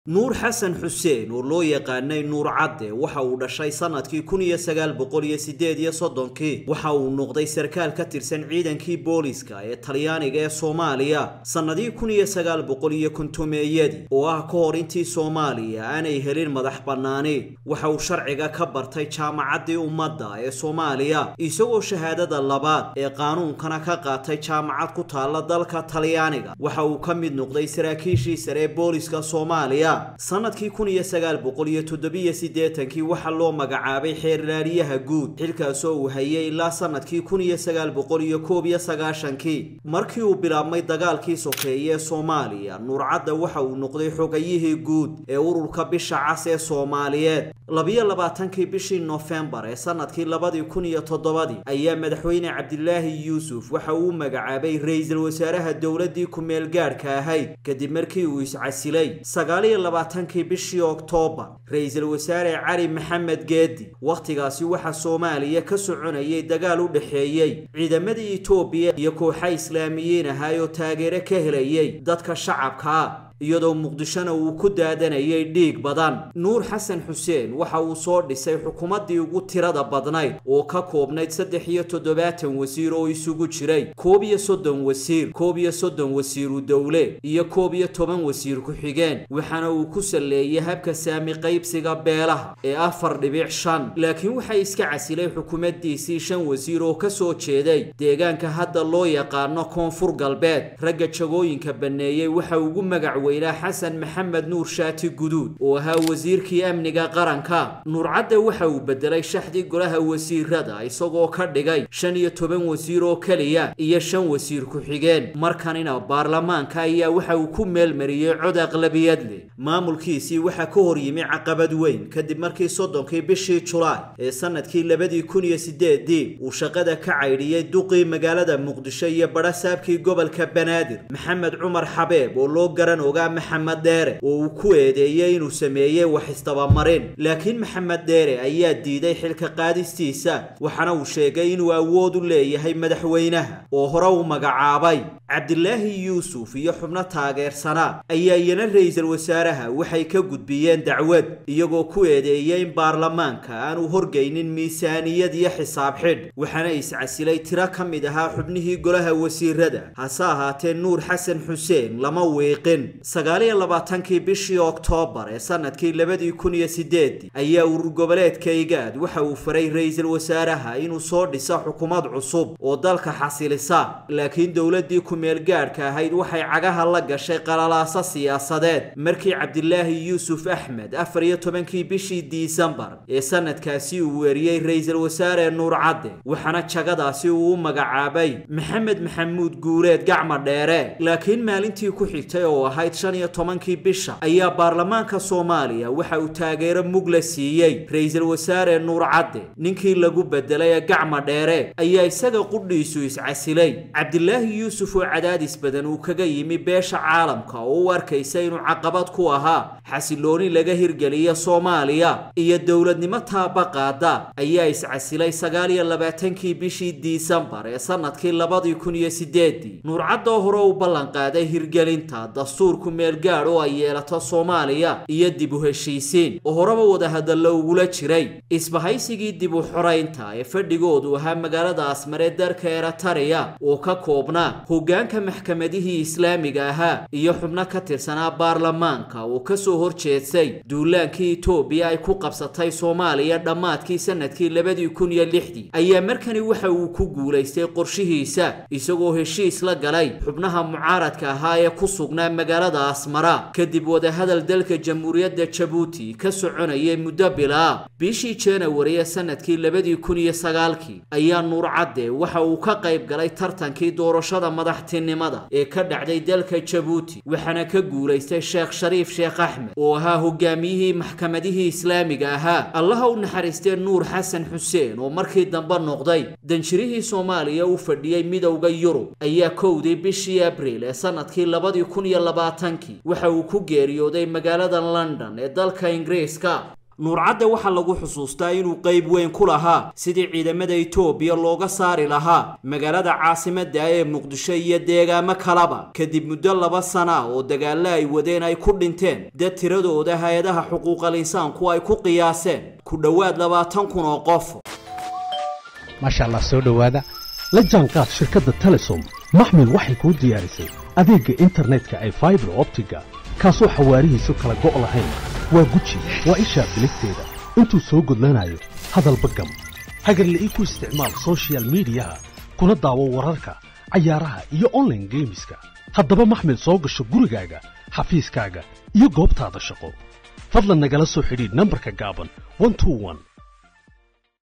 nuur xasan xuseen oo loo yaqaanay nuur cadde waxa uu dhashay sannadkii kun iyo sagaal boqol iyo siddeed iyo soddonkii waxa uu noqday sarkaal ka tirsan ciidankii booliska ee talyaaniga ee soomaaliya sannadii kun iyo sagaal boqol iyo kontomeeyadii oo ah ka hor intii soomaaliya aanay helin madax bannaani waxa uu sharciga ka bartay jaamacaddii ummadda ee soomaaliya isagoo shahaadada labaad ee qaanuunkana ka qaatay jaamacad ku taalla dalka talyaaniga waxa uu ka mid noqday saraakiishii sare ee booliska soomaaliya sanadkii kun iyo sagaal boqol iyo toddobiyo siddeetankii waxaa loo magacaabay xeerlaaliyaha guud xilkaasoo uu hayay ilaa sanadkii kun iyo sagaal boqol iyo koob iyo sagaashankii markii uu bilaabmay dagaalkii sokeeye ee soomaaliya nuurcadda waxa uu noqday xogayihii guud ee ururka bisha cas ee soomaaliyeed labiyo labaatankii bishii noofembar ee sanadkii labadii kun iyo toddobadii ayaa madaxweyne cabdilaahi yuusuf waxa uu magacaabay ra-iisul wasaaraha dowladdii ku-meel gaadhka ahayd kadib markii uu iscasilay sagaaliyo labaatankii bishii oktoobar ra-iisul wasaare cali maxamed geedi wakhtigaasi waxaa soomaaliya ka soconayay dagaal u dhexeeyey ciidamadii itoobiya iyo kooxa islaamiyiin ahay oo taageero ka helayay dadka shacabkaa iyadoo muqdishona uu ku daadanayay dhiig badan nuur xasan xuseen waxa uu soo dhisay xukuumaddii ugu tirada badnayd oo ka koobnayd saddex iyo toddobaatan wasiir oo isugu jiray koob iyo soddon wasiir koob iyo soddon wasiiru dowle iyo koob iyo toban wasiir ku-xigeen waxaana uu ku salleeyey habka saami qaybsiga beelaha ee afar dhibic shan laakiin waxaa iska casilay xukuumaddiisii shan wasiir oo ka soo jeeday deegaanka hadda loo yaqaano koonfur galbeed ragga jagooyinka banneeyey waxa ugu magac weynaa xasan maxamed nuur shaati guduud oo ahaa wasiirkii amniga qaranka nuurcadde waxa uu bedelay shaxdii golaha wasiirada isagoo ka dhigay shan iyo toban wasiir oo keliya iyo shan wasiir ku-xigeen markanina baarlamaanka ayaa waxa uu ku meelmariyey cod aqlabiyad leh maamulkiisii waxaa ka hor yimi caqabad weyn kadib markii soddonkii bishii julaay ee sanadkii labadii kun iyo sideedii uu shaqada ka caydhiyey duqii magaalada muqdisho iyo badhasaabkii gobolka banaadir maxamed cumar xabeeb oo loo garan ogaa maxamed dheere oo uu ku eedeeyey inuu sameeyey wax istabamarin laakiin maxamed dheere ayaa diiday xilka qaadistiisa waxaana uu sheegay inuu awood u leeyahay madaxweynaha oo hore u magacaabay cabdilaahi yuusuf iyo xubno taageersanaa ayaa iyana ra-iisul wasaaraha waxay ka gudbiyeen dacwad iyagoo ku eedeeyey in baarlamaanka aanu horgeynin miisaaniyad iyo xisaab xidh waxaana iscasilay tiro ka mid ahaa xubnihii golaha wasiirada hase ahaatee nuur xasan xuseen lama wiiqin sagaaliyo labaatankii bishii oktoobar ee sanadkii labadii kun iyo sideedii ayaa urur goboleedka igaad waxa uu faray ra-iisul wasaaraha inuu soo dhiso xukuumad cusub oo dalka xasilisa laakiin dowladdii ku-meel gaadhka ahayd waxay cagaha la gashay qalalaaso siyaasadeed markii cabdilaahi yuusuf axmed afar iyo tobankii bishii diisembar ee sanadkaasi uu weeriyey ra-iisul wasaare nuur cadde waxaana jagadaasi uu u magacaabay maxamed maxamuud guureed gacma dheere laakiin maalintii ku xigtay oo ahayd shan iyo tobankii bisha ayaa baarlamaanka soomaaliya waxa uu taageero mugla siiyey ra-iisul wasaare nuur cadde ninkii lagu bedelay ee gacma dheere ayaa isaga qudhiisu iscasilay cabdilaahi yuusuf oo cadaadis badan uu kaga yimi beesha caalamka oo u arkaysa inuu caqabad ku ahaa xasilooni laga hirgeliya soomaaliya iyo dowladnimo taaba qaada ayaa iscasilay sagaal iyo labaatankii bishii diisembar ee sanadkii labadii kun iyo sideedii nuurcadoo hore u ballanqaaday hirgelinta dastuurku meelgaadh oo ay yeelato soomaaliya iyo dib u heshiisiin oo horeba wadahadallo ugula jiray isbahaysigii dib u xoraynta ee fadhigoodu ahaa magaalada asmar ee dalka eritariya oo ka koobnaa hoggaanka maxkamadihii islaamiga ahaa iyo xubno ka tirsanaa baarlamaanka oo kasoo horjeedsay duulaankii itoobiya ay ku qabsatay soomaaliya dhammaadkii sanadkii labadii kun iyo lixdii ayaa markani waxa uu ku guulaystay qorshihiisa isagoo heshiis la galay xubnaha mucaaradka ahaa ee ku sugnaa magaalada asmara kadib wadahadal dalka jamhuuriyadda jabuuti ka soconayay muddo bilaa bishii janawari ee sanadkii labadii kun iyo sagaalkii ayaa nuur cadde waxa uu ka qayb galay tartankii doorashada madaxtinimada ee ka dhacday dalka jabuuti waxaana ka guulaystay sheekh shariif sheekh axmed oo ahaa hogaamiyihii maxkamadihii islaamiga ahaa allaha u naxariistee nuur xasan xuseen oo markii dambe noqday danjirihii soomaaliya u fadhiyey midowda yurub ayaa kowdii bishii abriil ee sanadkii labadii kun iyo labaatankii waxa uu ku geeriyooday magaalada london ee dalka ingiriiska nuurcadde waxaa lagu xusuustaa inuu qayb weyn ku lahaa sidii ciidamada itoobiya looga saari lahaa magaalada caasimadda ee muqdisho iyo deegaamo kalaba kadib muddo laba sana oo dagaallo ay wadeen ay ku dhinteen dad tiradooda hay-adaha xuquuqal insaanku ay ku qiyaaseen ku dhowaad labaatan kun oo qof maasha allah soo dhowaada la jaanqaad shirkadda telesom maxmil waxay kuu diyaarisay adeegga internetka ay faibar optiga kaasoo xawaarihiisu kala go' lahayn waa guji waa ishaa biligteeda intuu soo gudlanayo hadalba gam hagarla'ii ku isticmaal sochial midiyaha kuna daawo wararka cayaaraha iyo onlaine geemiska haddaba maxmil soo gasho gurigaaga xafiiskaaga iyo goobtaada shaqo fadlan nagala soo xidhiidh nambarka gaaban